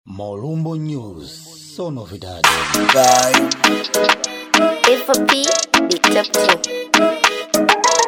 Molumbo News, so novidade. A for P, the top two.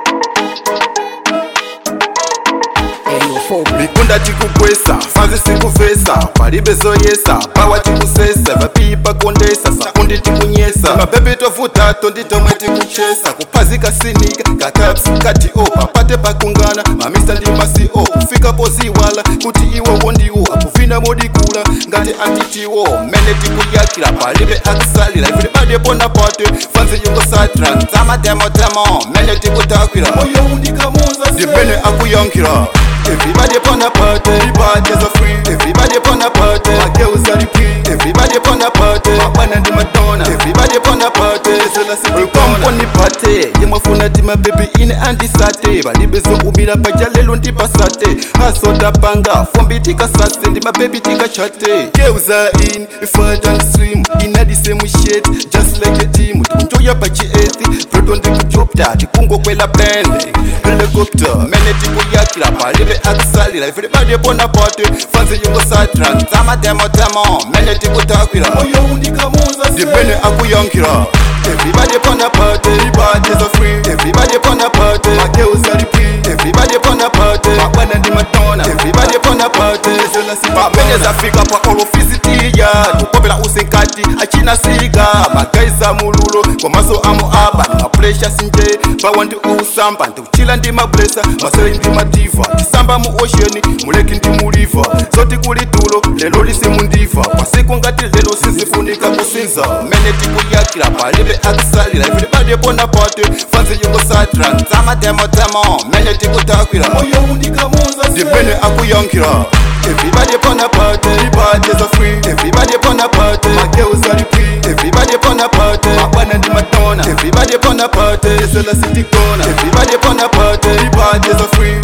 mikunda chikugwesa fanzi sikuvesa palibe zoyesa pawa chikusesa vapipa kondesa sakundi tikunyesa mapepe tovuta tonditomwe tikuchesa kuphazika sinika kakapsi kati o papate pakungana mamisa ndi masi o kufika poziwala kuti iwo wondiwo akuvina modikula ngati antitiwo mene tikuyakira palibe akusalira ifile bade pona pate fanzi yungosatra ntamademotemo mene tikutakwira moyo undikamuza ndimene akuyankira Everybody upon a party, the parties are free. Everybody upon a party, my girls are the queen. Everybody upon a party, my man and the Madonna. Everybody upon a party, so let's see. Welcome on the party, yemafuna ti my baby in and the sate. Balibezo umira paja lelo ndi pasate. Haso tapanga, fombi tika sase, ndi my baby tika chate. Girls are in, fat and slim, in the same shit, just like a team. Tukunjoya pachi ethi, proton tikujopta, tikungo kwela pende. Helicopter, mene tikuyakira palibe akusalira ifile bade pona pote fanzi yungosatra ntamademotemo mene tikutakwira moyo undikamuza ndimene akuyankira Everybody upon a party, the parties are free. Everybody upon a party, my girls are the queen. Everybody upon a party, my man and the Madonna. Everybody upon a party, so let's see. Pamene zafika pa olofisitiya, tukopela usinkati, achina siga, magaiza mululo, kwa maso amu aba, ni mapresha sinje, bawa ndi usamba, ndikuchila ndi mablesa, masere ndi madiva, tisamba mu ocean, muleki ndi muliva, zoti kuli tulo, lelo lisimundiva, pasiku ngati lelo sizifunika kusinza, mene tikuyakira palibe akusalira, ifile bade pona pote, fanzi yungosatra, ntamademotemo, mene tikutakwira, moyo undikamuza, ndimene akuyankira. Everybody upon a party, the parties are free. Everybody upon a party, my girls are the queen. Everybody upon a party, my man and the Madonna. Everybody upon a party, so let's see the corner. Everybody upon a party, the parties are free.